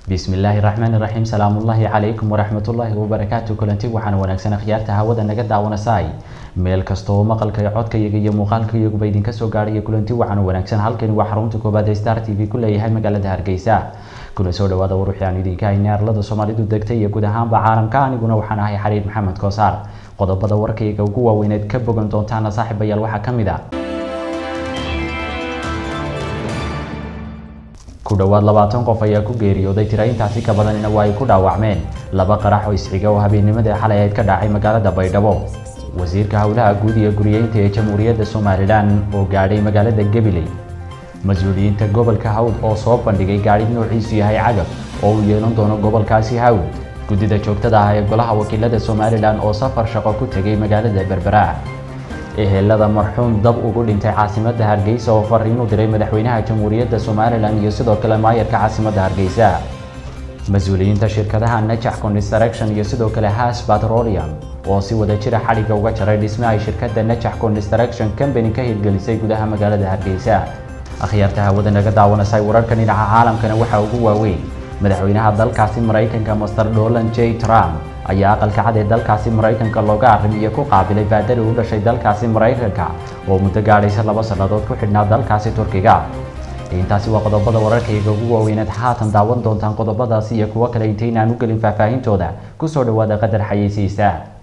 bismillaahi raxmaani raxiim salaamullaahi calaykum waraxmatullaahi wabarakaatu kulanti waxaana wanaagsan akhyaarta hawada naga daawanasay meel kasta oo maqalka codkayaga iyo muuqaalkayaguba idinka soo gaadhaya kulanti waxaana wanaagsan halkani waa xarunta koobaad ee star t v ku leeyahay magaalada hargeysa kuna soo dhawaada waruuxii aan idinka haynay arlada soomaalidu degtay iyo guud ahaanba caalamka aniguna waxaan ahay xariir maxamed koosaar qodobada warkayga ugu waaweyneed ka bogan doontaana saaxiibayaal waxaa ka mid a ku dhowaad labaatan qof ayaa ku geeriyooday tira intaasi ka badanina waa ay ku dhaawacmeen laba qarax oo isxiga oo habeennimadii xalay ayd ka dhacay magaalada baydhabo wasiirka howlaha guud iyo guriyeynta ee jamhuuriyadda somalilan oo gaadhay magaalada gabiley mas-uuliyiinta gobolka hawd oo soo bandhigay gaadhi noociisu yahay cagab oo uu yeelan doono gobolkaasi hawd guddida joogtada ah ee golaha wakiilada somalilan oo safar shaqo ku tegay magaalada berbera ehelada marxuum dab ugu dhintay caasimadda hargeysa oo fariin u diray madaxweynaha jamhuuriyadda somalilan iyo sidoo kale maayarka caasimadda hargeysa mas-uuliyiinta shirkadaha najax construction iyo sidoo kale has petroleum oo si wada jira xadhigga uga jaray dhisme ay shirkadda najax construction company ka hirgelisay gudaha magaalada hargeysa akhyaarta hawada naga daawanasay wararka dhinaca caalamkana waxaa ugu waaweyn madaxweynaha dalkaasi maraykanka master donald j trump ayaa aqalka cad ee dalkaasi maraykanka looga arrimiyo ku qaabilay baadari u dhashay dalkaasi maraykanka oo muddo gaadhaysa laba sannadood ku xidhnaa dalkaasi turkiga intaasi waa qodobada wararkayga ugu waaweyneed haatan daawan doontaan qodobadaasi iyo kuwo kale intaynaan u gelin faahfaahintooda kusoo dhawaada qadar xayeysiisa